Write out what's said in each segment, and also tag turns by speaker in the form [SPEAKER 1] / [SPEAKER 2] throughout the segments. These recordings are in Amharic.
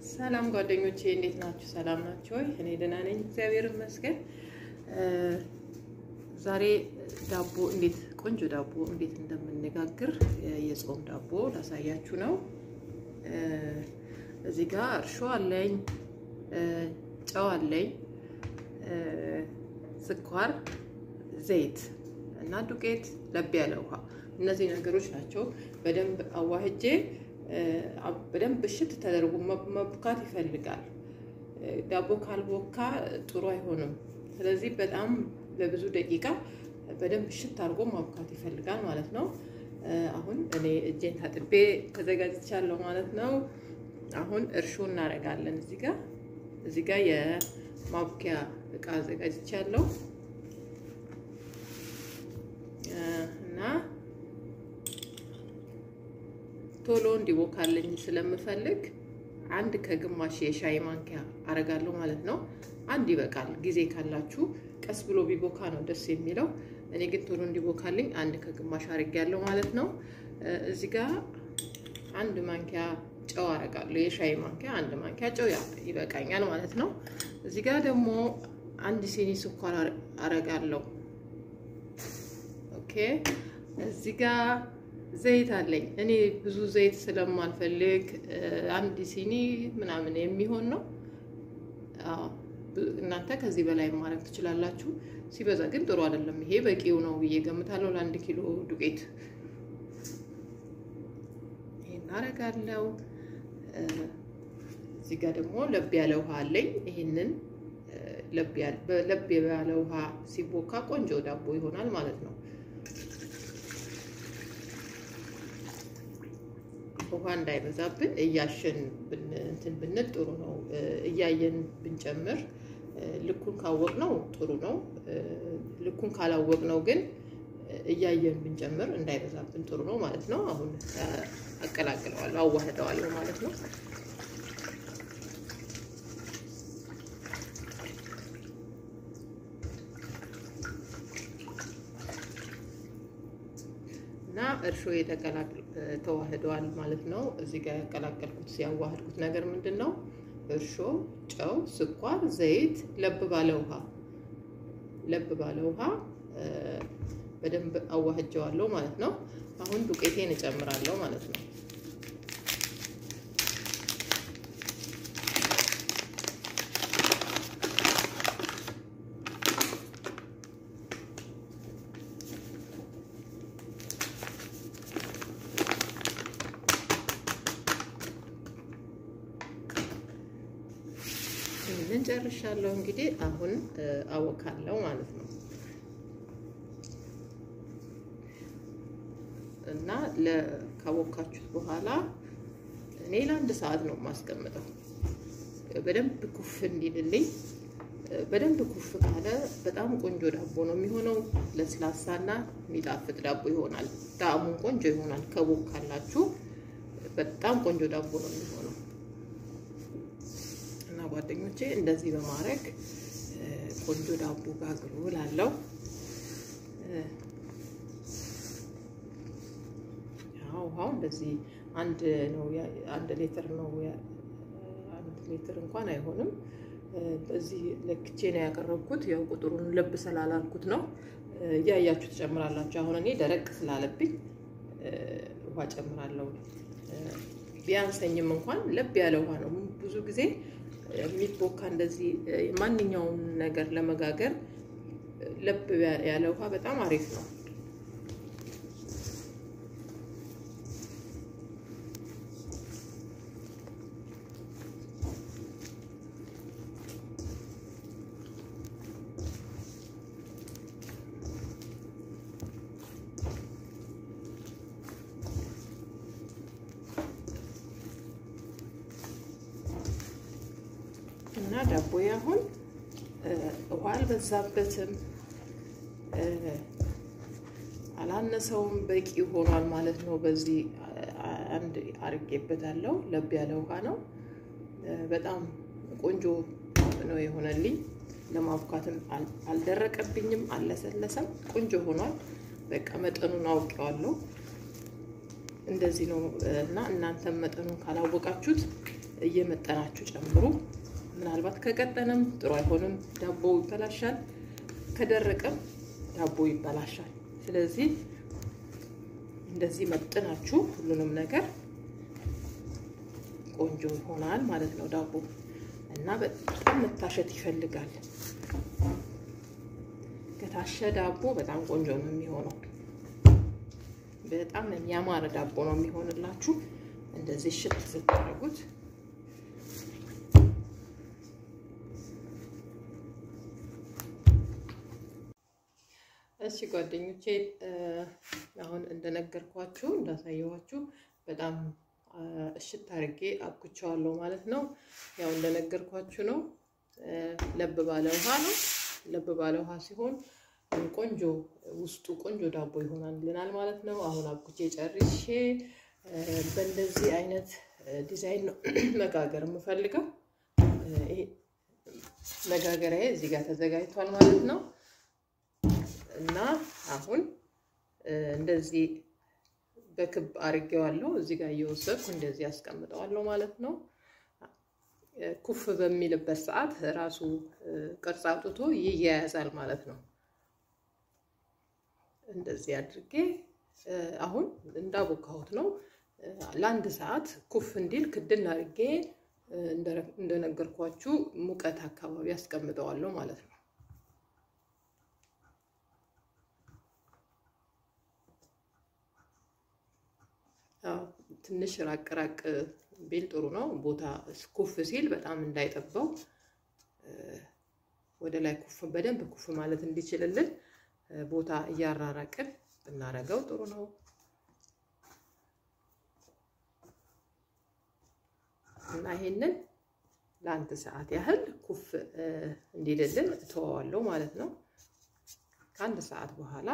[SPEAKER 1] ሰላም ጓደኞቼ እንዴት ናችሁ? ሰላም ናችሁ ወይ? እኔ ደህና ነኝ፣ እግዚአብሔር ይመስገን። ዛሬ ዳቦ እንዴት ቆንጆ ዳቦ እንዴት እንደምንጋግር የጾም ዳቦ ላሳያችሁ ነው። እዚህ ጋር እርሾ አለኝ፣ ጨው አለኝ፣ ስኳር፣ ዘይት እና ዱቄት፣ ለብ ያለ ውሃ። እነዚህ ነገሮች ናቸው። በደንብ አዋህጄ በደንብ እሽት ተደርጎ መቡካት ይፈልጋል። ዳቦ ካልቦካ ጥሩ አይሆንም። ስለዚህ በጣም ለብዙ ደቂቃ በደንብ እሽት አድርጎ ማቡካት ይፈልጋል ማለት ነው። አሁን እኔ እጄን ታጥቤ ተዘጋጅቻለሁ ማለት ነው። አሁን እርሾ እናደርጋለን። እዚህ ጋር እዚህ ጋር የማቡኪያ እቃ አዘጋጅቻለሁ እና ቶሎ እንዲቦካልኝ ስለምፈልግ አንድ ከግማሽ የሻይ ማንኪያ አረጋለሁ ማለት ነው። አንድ ይበቃል። ጊዜ ካላችሁ ቀስ ብሎ ቢቦካ ነው ደስ የሚለው። እኔ ግን ቶሎ እንዲቦካልኝ አንድ ከግማሽ አርጌያለሁ ማለት ነው። እዚህ ጋር አንድ ማንኪያ ጨው አረጋለሁ። የሻይ ማንኪያ አንድ ማንኪያ ጨው ይበቃኛል ማለት ነው። እዚህ ጋር ደግሞ አንድ ሲኒ ስኳር አረጋለሁ። ኦኬ እዚህ ጋር ዘይት አለኝ። እኔ ብዙ ዘይት ስለማልፈልግ አንድ ሲኒ ምናምን የሚሆን ነው። እናንተ ከዚህ በላይ ማድረግ ትችላላችሁ። ሲበዛ ግን ጥሩ አይደለም። ይሄ በቂው ነው ብዬ ገምታለሁ ለአንድ ኪሎ ዱቄት። ይሄን አደርጋለሁ። እዚህ ጋር ደግሞ ለብ ያለ ውሃ አለኝ። ይሄንን ለብ ያለ ውሃ ሲቦካ ቆንጆ ዳቦ ይሆናል ማለት ነው። ውሃ እንዳይበዛብን እያሸን እንትን ብንል ጥሩ ነው። እያየን ብንጨምር ልኩን ካወቅ ነው ጥሩ ነው። ልኩን ካላወቅ ነው ግን እያየን ብንጨምር እንዳይበዛብን ጥሩ ነው ማለት ነው። አሁን አቀላቅለዋለሁ፣ አዋህደዋለሁ ማለት ነው። እና እርሾ ተዋህደዋል ማለት ነው። እዚህ ጋር ያቀላቀልኩት ሲያዋህድኩት ነገር ምንድን ነው? እርሾ፣ ጨው፣ ስኳር፣ ዘይት፣ ለብ ባለ ውሃ ለብ ባለ ውሃ በደንብ አዋህጀዋለሁ ማለት ነው። አሁን ዱቄቴን እጨምራለሁ ማለት ነው። ይህንን ጨርሻለሁ። እንግዲህ አሁን አወካለሁ ማለት ነው እና ካወካችሁት በኋላ እኔ ለአንድ ሰዓት ነው የማስቀምጠው በደንብ ኩፍ እንዲልልኝ። በደንብ ኩፍ ካለ በጣም ቆንጆ ዳቦ ነው የሚሆነው። ለስላሳና የሚጣፍጥ ዳቦ ይሆናል። ጣዕሙን ቆንጆ ይሆናል። ከቦካላችሁ በጣም ቆንጆ ዳቦ ነው የሚሆነው። እና ጓደኞቼ እንደዚህ በማድረግ ቆንጆ ዳቦ ጋግሩ እላለሁ። ውሃው እንደዚህ አንድ ነው፣ አንድ ሊትር ነው። አንድ ሊትር እንኳን አይሆንም። በዚህ ለክቼ ነው ያቀረብኩት። ያው ቁጥሩን ለብ ስላላልኩት ነው። እያያችሁ ትጨምራላችሁ። አሁን እኔ ደረቅ ስላለብኝ ውሃ ጨምራለሁ። ቢያንሰኝም እንኳን ለብ ያለ ውሃ ነው ብዙ ጊዜ የሚቦካ እንደዚህ ማንኛውም ነገር ለመጋገር ለብ ያለ ውሃ በጣም አሪፍ ነው። እና ዳቦዬ አሁን ውሃ አልበዛበትም፣ አላነሰውም፣ በቂ ሆኗል ማለት ነው። በዚህ አንድ አርጌበታለሁ። ለብ ያለ ውሃ ነው። በጣም ቆንጆ ነው የሆነልኝ። ለማቡካትም አልደረቀብኝም፣ አልለሰለሰም፣ ቆንጆ ሆኗል። በቃ መጠኑን አውቄዋለሁ። እንደዚህ ነው እና እናንተም መጠኑን ካላወቃችሁት እየመጠናችሁ ጨምሩ። ምናልባት ከቀጠንም ጥሩ አይሆንም፣ ዳቦ ይበላሻል። ከደረቀም ዳቦ ይበላሻል። ስለዚህ እንደዚህ መጥናችሁ ሁሉንም ነገር ቆንጆ ይሆናል ማለት ነው ዳቦ እና በጣም መታሸት ይፈልጋል። ከታሸ ዳቦ በጣም ቆንጆ ነው የሚሆነው። በጣም የሚያማረ ዳቦ ነው የሚሆንላችሁ እንደዚህ ሽት ስታደርጉት። እሺ ጓደኞቼ አሁን እንደነገርኳችሁ እንዳሳየኋችሁ በጣም እሽት አድርጌ አብኩቸዋለሁ ማለት ነው። ያው እንደነገርኳችሁ ነው። ለብ ባለ ውሃ ነው። ለብ ባለ ውሃ ሲሆን ቆንጆ ውስጡ ቆንጆ ዳቦ ይሆናልናል ማለት ነው። አሁን አብኩቼ ጨርሼ በእንደዚህ አይነት ዲዛይን ነው መጋገር የምፈልገው። መጋገሪያ እዚህ ጋር ተዘጋጅቷል ማለት ነው እና አሁን እንደዚህ በክብ አድርጌዋለሁ። እዚህ ጋር እየወሰድኩ እንደዚህ አስቀምጠዋለሁ ማለት ነው። ኩፍ በሚልበት ሰዓት ራሱ ቅርጽ አውጥቶ ይያያዛል ማለት ነው። እንደዚህ አድርጌ አሁን እንዳቦካሁት ነው። ለአንድ ሰዓት ኩፍ እንዲል ክድን አድርጌ እንደነገርኳችሁ ሙቀት አካባቢ አስቀምጠዋለሁ ማለት ነው። ትንሽ ራቅ ራቅ ቢል ጥሩ ነው። ቦታ ኩፍ ሲል በጣም እንዳይጠባው ወደ ላይ ኩፍ በደንብ ኩፍ ማለት እንዲችልልን ቦታ እያራራቅን ብናረገው ጥሩ ነው። እና ይሄንን ለአንድ ሰዓት ያህል ኩፍ እንዲልልን እተወዋለሁ ማለት ነው። ከአንድ ሰዓት በኋላ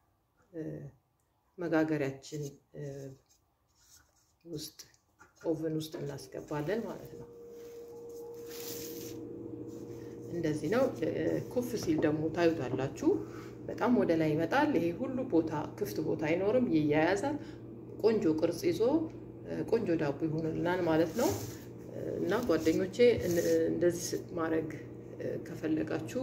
[SPEAKER 1] መጋገሪያችን ውስጥ ኦቨን ውስጥ እናስገባለን ማለት ነው። እንደዚህ ነው። ኩፍ ሲል ደግሞ ታዩታላችሁ። በጣም ወደ ላይ ይመጣል። ይሄ ሁሉ ቦታ ክፍት ቦታ አይኖርም፣ ይያያዛል። ቆንጆ ቅርጽ ይዞ ቆንጆ ዳቦ ይሆንልናል ማለት ነው። እና ጓደኞቼ እንደዚህ ማድረግ ከፈለጋችሁ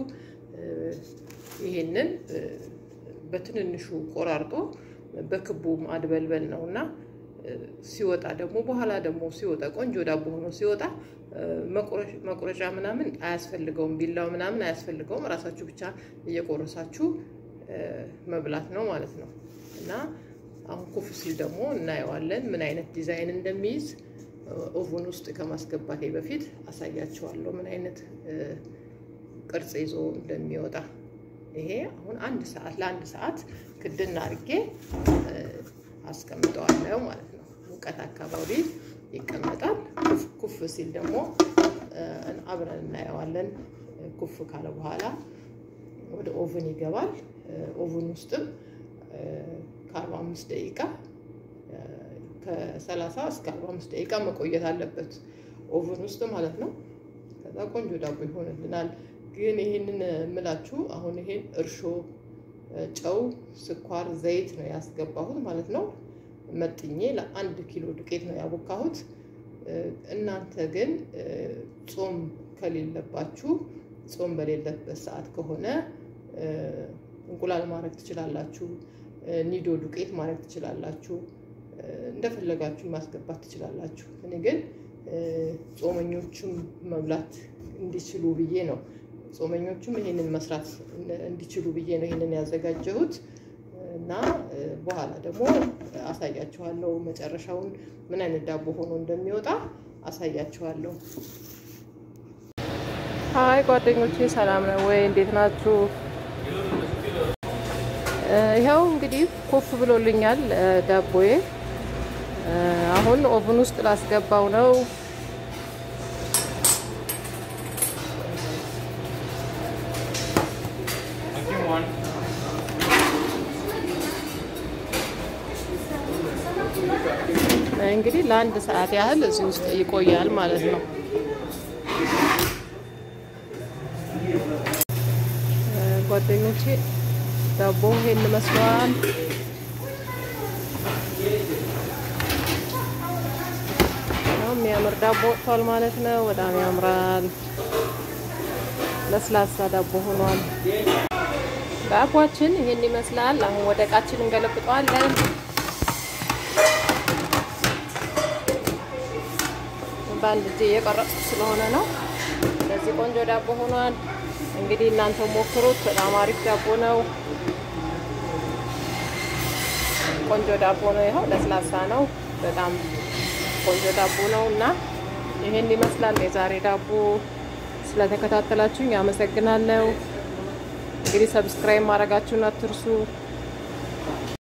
[SPEAKER 1] ይሄንን በትንንሹ ቆራርጦ በክቡ ማድበልበል ነው እና ሲወጣ ደግሞ በኋላ ደግሞ ሲወጣ ቆንጆ ዳቦ ሆኖ ሲወጣ መቁረጫ ምናምን አያስፈልገውም፣ ቢላው ምናምን አያስፈልገውም። እራሳችሁ ብቻ እየቆረሳችሁ መብላት ነው ማለት ነው። እና አሁን ኩፍ ሲል ደግሞ እናየዋለን ምን አይነት ዲዛይን እንደሚይዝ ኦቨን ውስጥ ከማስገባቴ በፊት አሳያችኋለሁ ምን አይነት ቅርጽ ይዞ እንደሚወጣ። ይሄ አሁን አንድ ሰዓት ለአንድ ሰዓት ክድና አድርጌ አስቀምጠዋለሁ ማለት ነው። ሙቀት አካባቢ ይቀመጣል። ኩፍ ሲል ደግሞ አብረን እናየዋለን። ኩፍ ካለ በኋላ ወደ ኦቨን ይገባል። ኦቨን ውስጥም ከአርባ አምስት ደቂቃ ከሰላሳ እስከ አርባ አምስት ደቂቃ መቆየት አለበት ኦቨን ውስጥ ማለት ነው። ከዛ ቆንጆ ዳቦ ይሆንልናል። ግን ይሄንን የምላችሁ አሁን ይሄን እርሾ፣ ጨው፣ ስኳር፣ ዘይት ነው ያስገባሁት ማለት ነው። መጥኜ ለአንድ ኪሎ ዱቄት ነው ያቦካሁት። እናንተ ግን ጾም ከሌለባችሁ ጾም በሌለበት ሰዓት ከሆነ እንቁላል ማድረግ ትችላላችሁ። ኒዶ ዱቄት ማድረግ ትችላላችሁ። እንደፈለጋችሁ ማስገባት ትችላላችሁ። እኔ ግን ጾመኞቹም መብላት እንዲችሉ ብዬ ነው ጾመኞቹም ይሄንን መስራት እንዲችሉ ብዬ ነው ይሄንን ያዘጋጀሁት እና በኋላ ደግሞ አሳያችኋለሁ መጨረሻውን ምን አይነት ዳቦ ሆኖ እንደሚወጣ አሳያችኋለሁ። ሀይ ጓደኞቼ ሰላም ነው ወይ? እንዴት ናችሁ? ይኸው እንግዲህ ኩፍ ብሎልኛል ዳቦዬ። አሁን ኦቭን ውስጥ ላስገባው ነው። እንግዲህ ለአንድ ሰዓት ያህል እዚህ ውስጥ ይቆያል ማለት ነው። ጓደኞቼ ዳቦ ይሄን መስሏል። የሚያምር ዳቦ ወጥቷል ማለት ነው። በጣም ያምራል። ለስላሳ ዳቦ ሆኗል። ዳቧችን ይህን ይመስላል። አሁን ወደ እቃችን እንገለብጠዋለን። በአንድ እጄ እየቀረጽኩ ስለሆነ ነው። እንደዚህ ቆንጆ ዳቦ ሆኗል። እንግዲህ እናንተ ሞክሩት። በጣም አሪፍ ዳቦ ነው። ቆንጆ ዳቦ ነው። ይኸው ለስላሳ ነው። በጣም ቆንጆ ዳቦ ነው እና ይሄን ይመስላል የዛሬ ዳቦ። ስለተከታተላችሁኝ አመሰግናለሁ። እንግዲህ ሰብስክራይብ ማድረጋችሁን አትርሱ።